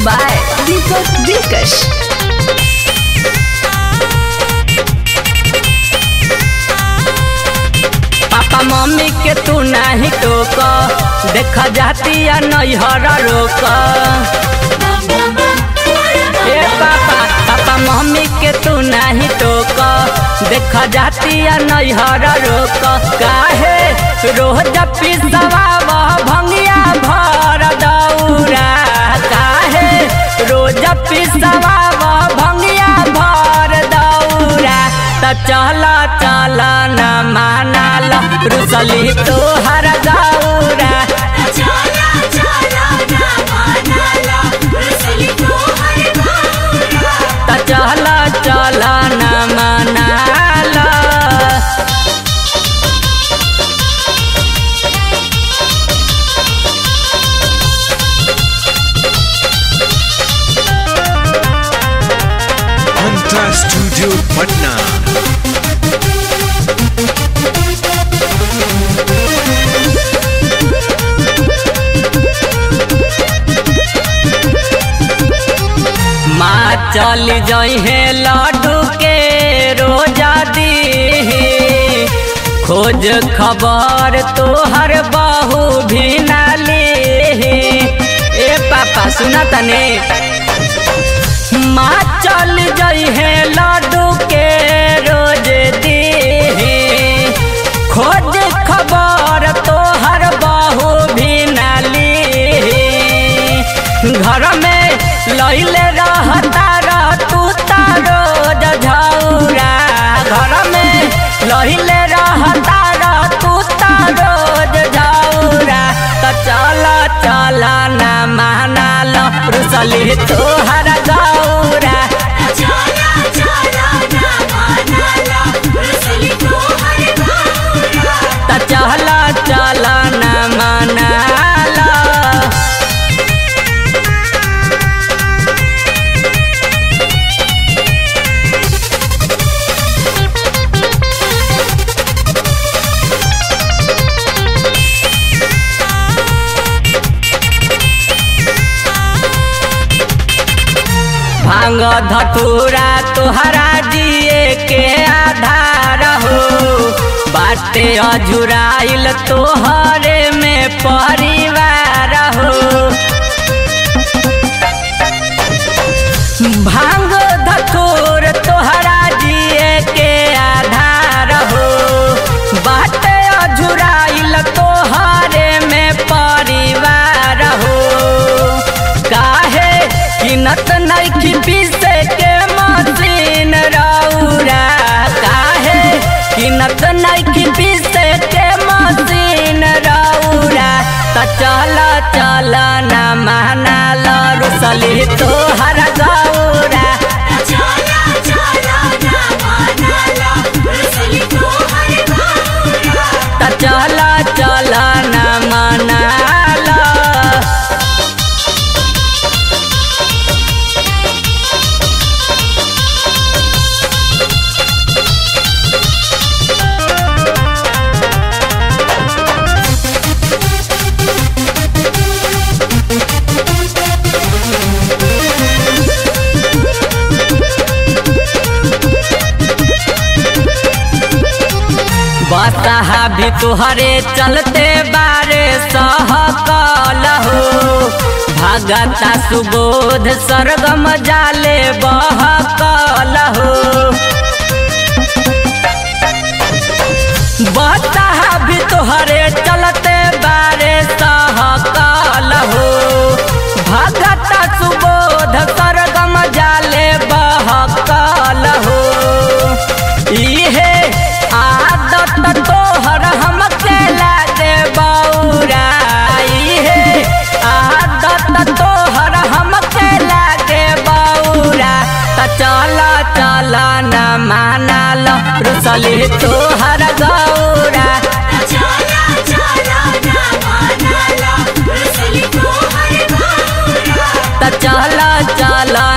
by Deepak Dilkash. Papa mummy के तू नाही टोक देख जाती या नैहर रोक ए पापा पापा मम्मी के तू नाही टोक देख जाती या नैहर रोक काहे रोज पिसवा भंगिया भर दौरा काहे रोज पिसवा भंगिया भर दौरा त चल चल न मानाल रुसली तोहर गौरा त चल चल न मानाल Mantra Studio Patna. माँ चल जहे लड्डू के रोजा दी खोज खबर तोहर बहू भी नाली ए पापा सुना तने माँ चल जहे लड्डू के रोज दी खोज खबर तोहर बहू भी नाली घर में लैले रहता रह तू रोज झौरा घर में लैले रहता रह तू रोज झौरा त चल चल न मानाल रुसली तोहर गौरा त चल चल न मानाल भांग धतूरा तोहरा जिए के आधार हो बाटे अजुराइल तोहरे में परिवार हो भांग धतूर तोहरा जिए के आधार हो बाटे अजुराइल तोहरे में परिवार हो काहे किनत नइखी पीसे के मशीन रौरा काहे किनत नइखी पीसे के मशीन रौरा त चल चल न मानाल रुसली तोहर गौरा त चल चल न मानाल बसहा भी तुहरे चलते बारे सहकल हो भगता सुबोध सरगम जाले बहकल हो बसहा भी तुहरे चलते बारे सहकल हो भगता सुबोध सरगम जाले बहकल हो इहे आदत तोहर हमके लागे बौरा इहे आदत तोहर हमके लागे बौरा त चल चल न मानाल रुसली तोहर गौरा त चल चल